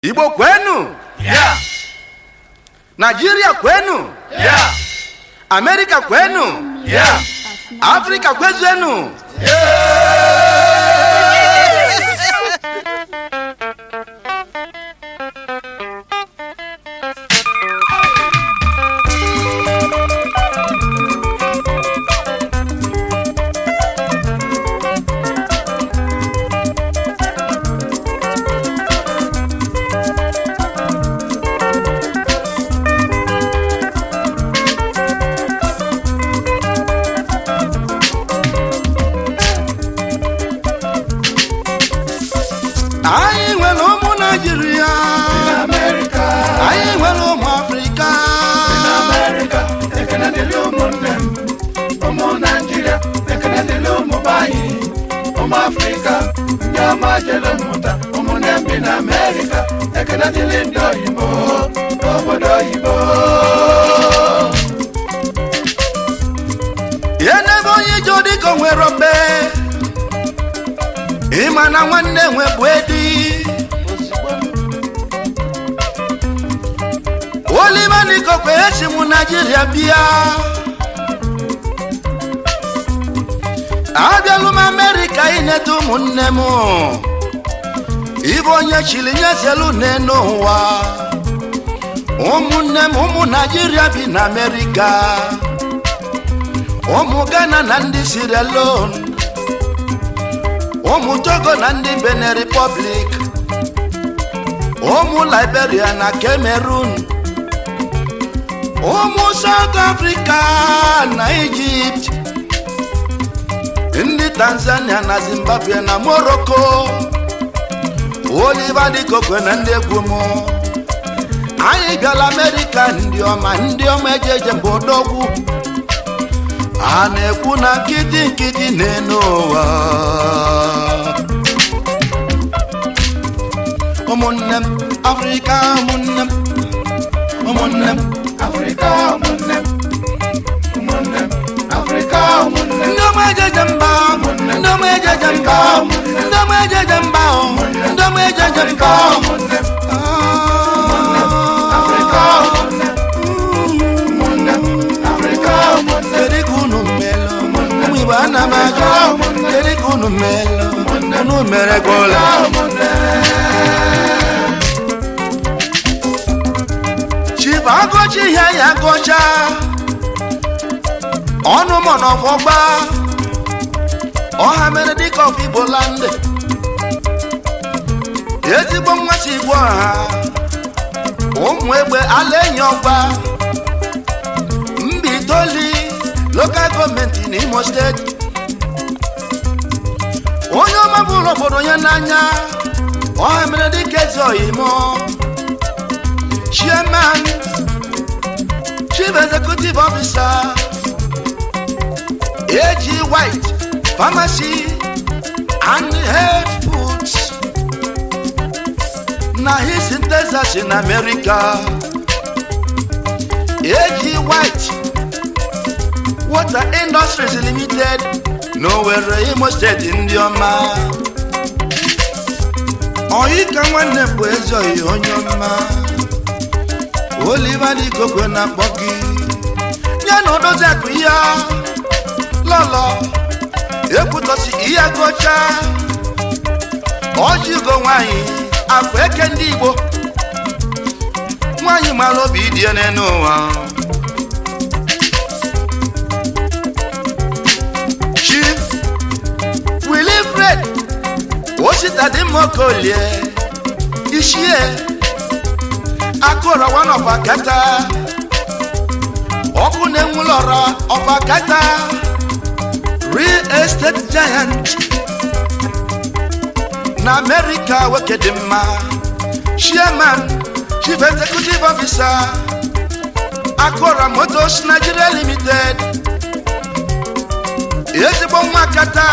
igbo kwenu Yeah. naijiria kwenu Yeah. amerika kwenu Yeah. afrika kwezenu anyị nwere ụmụ naijiria America. anyị nwere ụmụ afrịka America. Ekene dịrị ụmụnne m. Ụmụ Naịjirịa. Ekene dịrị ụmụ be anyị. Ụmụ Afrịka. Ndị ọma jere mmụta. Ụmụnne m bi na America. Ekene dịrị ndị oyibo. N'obodo oyibo. ihe n'ebe onye ije dịka o nwere mgbe ịma na nwanne nwe bụ edi olimanigokwe esi mụ naijiria bịa abịalụ m amerịka ineta ụmụnne m ịbụ onye chiri nyezelu n'enu ụwa ụmụnne m ụmụ naijiria bi na amerịka ụmụ ghana na ndị sierra leone ụmụ togo na ndị benin republic ụmụ liberia na cameroon ụmụ south africa na egypt ndị tanzania na zimbabwe na morocco oliver dịkokwe na ndị egwu m anyị bịala amerịka ndị ọma ndị ọma ejeje mba odogwu a na-ekwu na nkịtị nkịtị na-enu ụwa ụmụnne m afrịka ụmụnne m ụmụnne m Afrịka ụmụnne m. Ụmụnne m. Afrịka ụmụnne m. ndị ọma ejeje mba ndị ọma ejeje mba ndị ọma ejeje mba ndị ọma ejeje mba Ụmụnne m. Afrịka ụmụnne m. Ụmụnne m. Afrịka ụmụnne m. kedu ka unu melụ ụmụ igbo ana m ajụ kedu ka unu melụ unu mere gbola chief agụchi ihe ya gụcha ọnụ mọnọfọgba ọha mere dịka ọfụ igbo landị ezigbo mmasị igbo ọha ụmụ egbe ala enyi ọgba mbitoli lokal gọọmenti n'imo steeti onye ọma bụrụ obodo ya n'anya ọha mere dịka eze oyimo chairman chief executive officer ag white pharmacy and health foods na his in texas in america ag white water industries limited n'owere imo steeti ndị ọma oyi ka nwanne bụ eze oyi onye ọma oliva dịkokwe na akpọ gị ya na odozi akụ ya lọlọ ekwutọsi ihe gocha ọjị ugo nwanyị akwa eke ndị igbo nwanyị mara obi dị ya n'elu ụwa chief wilifred osita dị mma okolie ishie akụrọ one of akata ọkụ na-enwulọrọ of akata real estate giant na america nwoke dị mma chairman chief executive officer akụrọ motors nigeria limited ezigbo nwa akata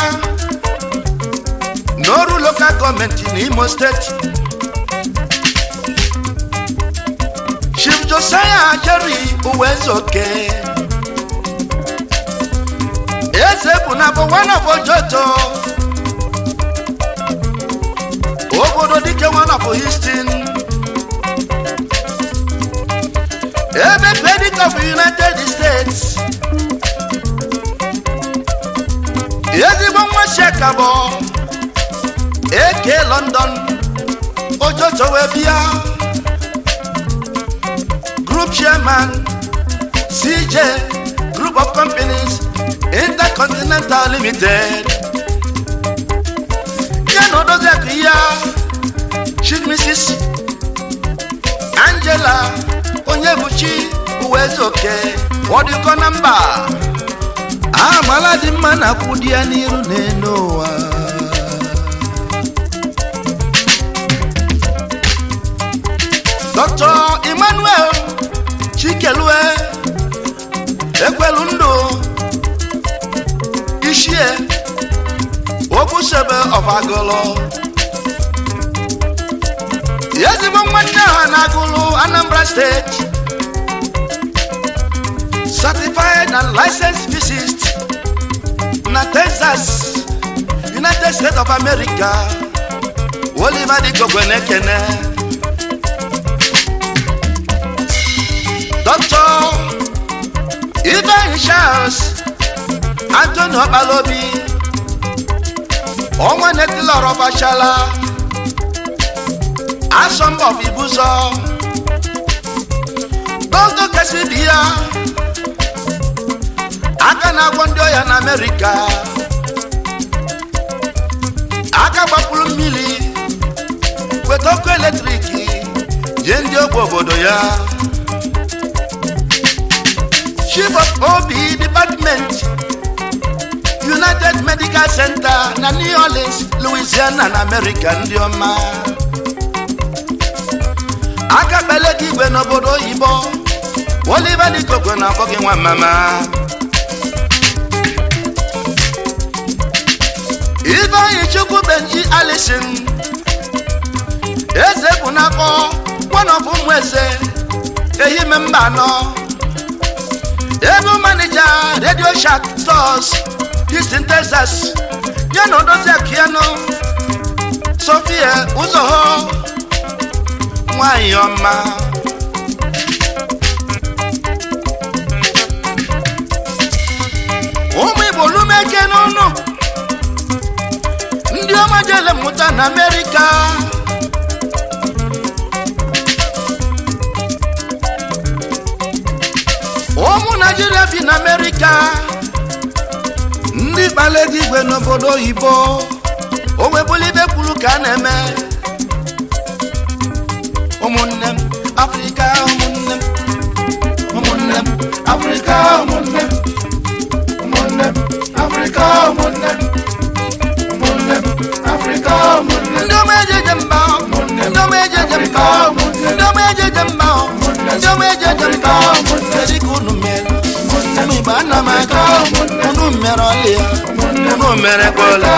n'ọrụ lokal gọọmenti n'imo steeti chief josiah jerry uwezoke eze bụ na bụ one of ojoto obodo dike one of houston ekabo eke london ojojo wee bịa group chairman cj group of companies intercontinental limited ya na odoziakụ ya chief mrs angela onye buchi uwezuoke ọdịkọ na mba amala dị mma na akwụ di ya n'iru n'elu ụwa dr emmanuel chikelue ekwelu ndụ ishie ogbusebe ọfagolo ezigbo nwanne ha na-agụlụ anambra steeti certified and licensed physicist na texas united states of america oliver dikogwe na-ekene dr ivan charles anthony okpalobi ọnwa netilọrọbachala asọmpi of ibuzo dondo kesi bi ya aka na-agwọ ndị ọya na amerịka aka gbapụrụ mmiri weta ọkụ eletrik jee ndị ogbe obodo ya chief of ob department united medical center na new orleans louisiana na amerịka ndị ọma aka kpele gị igwe n'obodo oyibo oliver dikokwe na-akpọ gị nwa mama ifeanyi chukwu benji alison eze bụ n'afọ kwanọbụ ụmụ eze ehime mba anọ ego manija radio shark stores houston texas ya na odozi akiano sofia ụzọho nwanyị ọma ụmụ igbo lumeke n'ọnụ ndị ọma jele mmụta na amerịka ụmụ naijiria bi na amerịka ndị kpala ego igwe n'obodo oyibo onwebulibe kwuru ka a na-eme ụmụnne m afrịka ụmụnne m ụmụnne m afrịka ụmụnne m ụmụnne m afrịka ụmụnne m ụmụnne m afrịka ụmụnne m ndị ọma ejeje mba ndị ọma ejeje mba ndị ọma ejeje mba ndị ọma ejeje mba kedu ka unu mere ụmụ igbo ana m aka unu mere ọlị ya unu mere kwala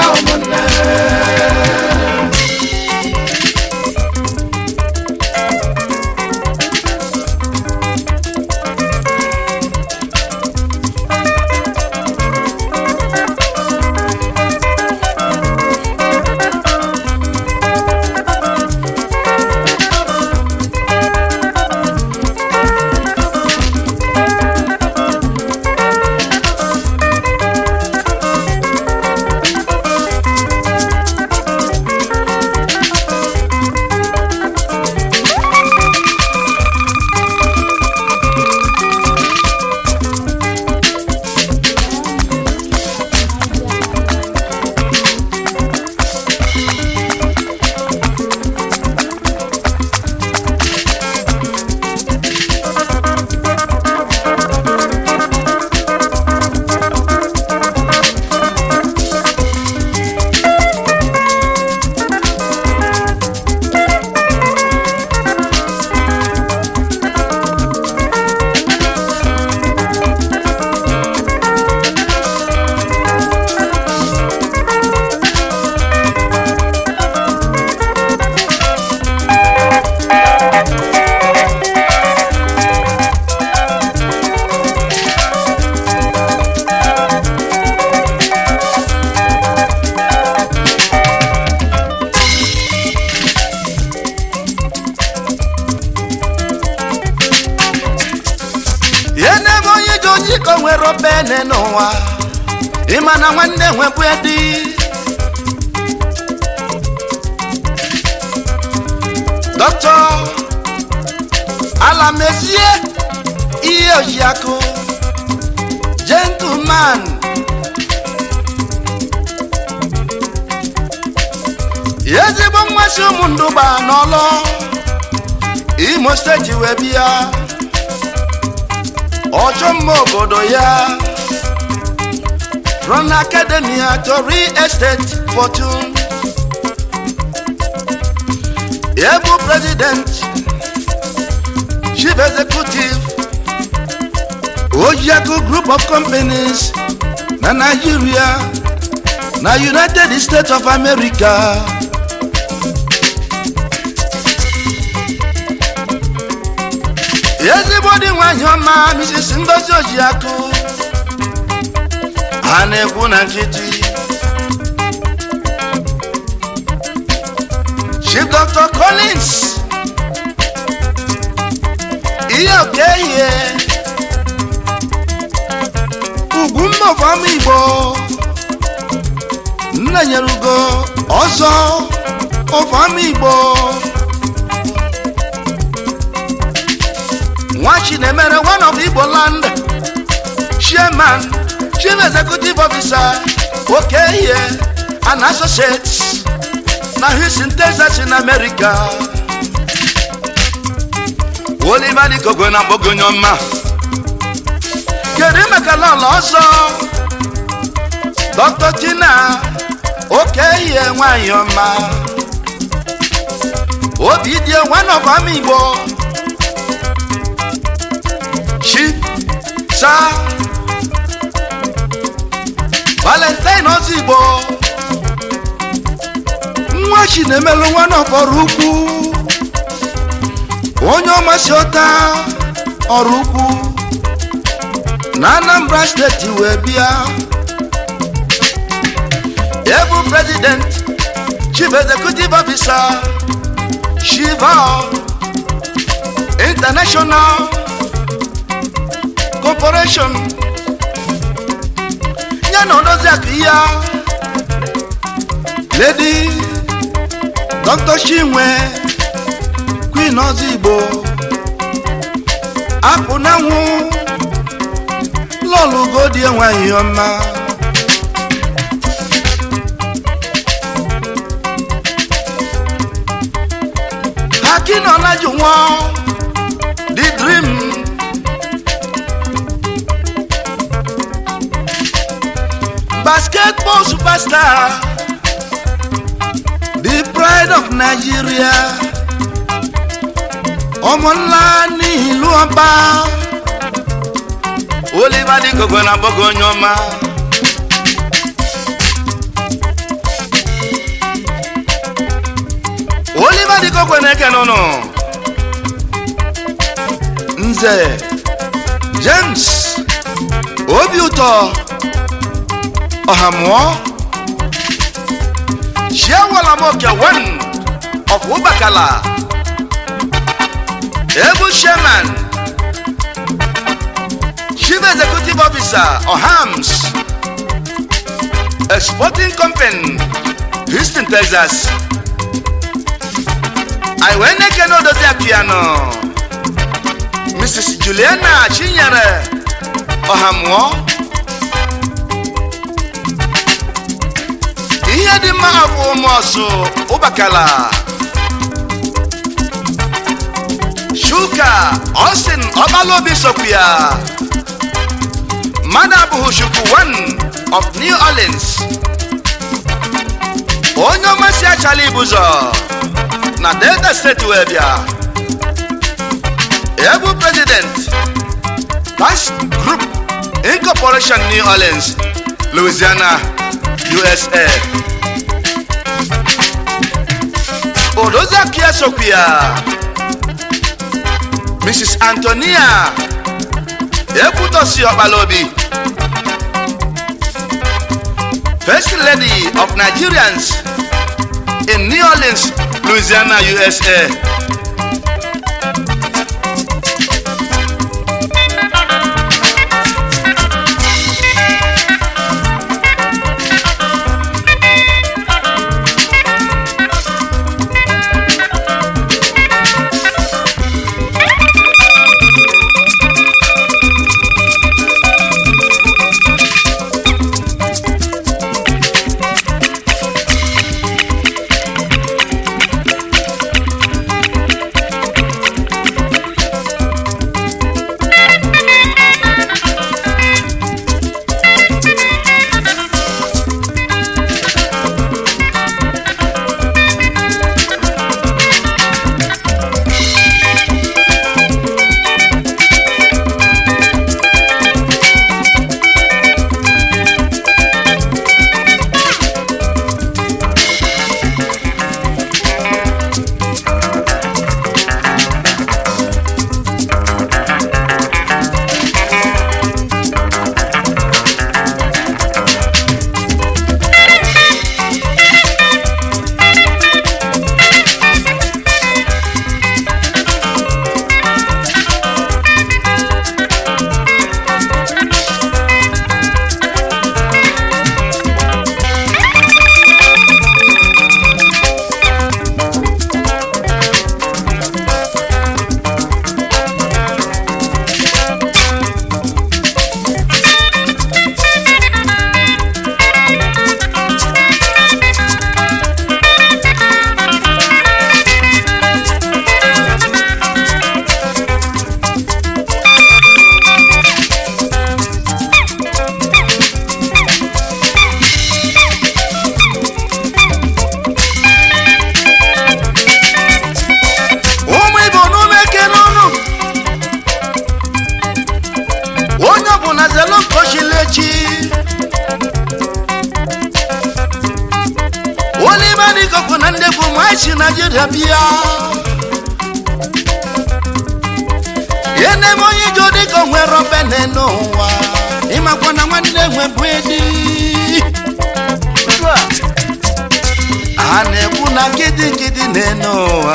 ihe na-eme onye ji oji ka o nwere obene n'ụwa ịma na nwanne nwebụ di dr alamezie ihe ojiakụ gentleman ezigbo mmasị ụmụ ndụgba n'ọlọ imo steeti wee bịa ọchọ mma obodo ya from academia to real estate fortune ebu president chief executive ojiako group of companies na nigeria na united states of america ezigbo dị nwanyị ọma mrs ngozi ojiakụ a na-ekwu na nkịtị chief dr collins ihe oke ehihie ugwu mma ọfọma igbo nna nyere ugo ọzọ ọfọma igbo nwachi na-emere one of igbo land chairman chief executive officer oke ihe and associates na houston texas in america oliver dikogwe na mgbogonye ọma kedu maka lọlọ ọzọ dr tina oke ihe nwanyị ọma obi dị one of ama igbo chief sa valentine ozigbo nwa chi na-emelụ nwa n'ọfọrọ ukwu onye ọmasị ọta ọrụ ukwu na anambra steeti wee bịa ebu president chief executive officer shiva international corporation ya na odozi akụ ya lady dr chinwe queen ozigbo akpụ na nwụ lọlụgodie nwanyị ọma hakinọlaju nwa the dream basketball superstar the pride of nigeria ọmọ ńlá ní ìlú ọba oliver ní gbogbo na gbogbo onye ọma oliver ní gbogbo na-eke nụnụ nze james obi ụtọ ọhamụọ chiewalamoke one of ubakala ebu chairman chief executive officer ohams exporting company houston texas i wee na-ekene odozi piano mrs juliana chinyere ọhamụọ ihe dị mma bụ ụmụọsụ ụbakala shuka austin ọbalobi sokwu ya mmadụ abụghị chukwu one of new orleans onye ọmasị achala ibụzọ na delta steeti wee bịa ebu president tax group incorporation new orleans louisiana usa odoziakia sokwu ya mrs antonia ekwutosi ọkpalaobi first lady of nigerians in new orleans louisiana usa nwanne bụ machi naijiria bịa eneme onye ije dịka o nwere obene n'ụwa ịmakwa na nwanne nwe bụ edi a na-ekwu na nkịtị nkịtị na-ene ụwa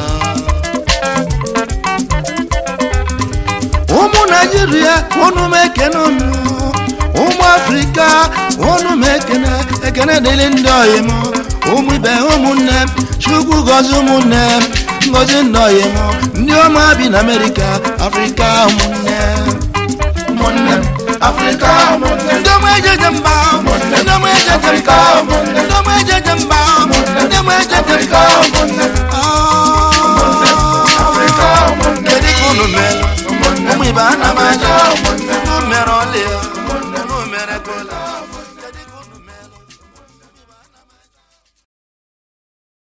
ụmụ naijiria unu m ekene unu ụmụ afrịka unu m ekene ekene dịrị ndị ọyị m ụmụ ibe ụmụnne m chukwu gọzi ụmụnne m ngọzi ndị ọyị m ndị ọma bi na amerịka afrịka ụmụnne ụmụnne m afrịka ụmụnne m ndị ọma ejeje mba ndị ọma ejeje mba ndị ọma ejeje mba ndị ọma ejeje afrịka mba ụmụnne m Ah. afrịka ụmụnne m kedu ka unu mere ụmụ ibe a na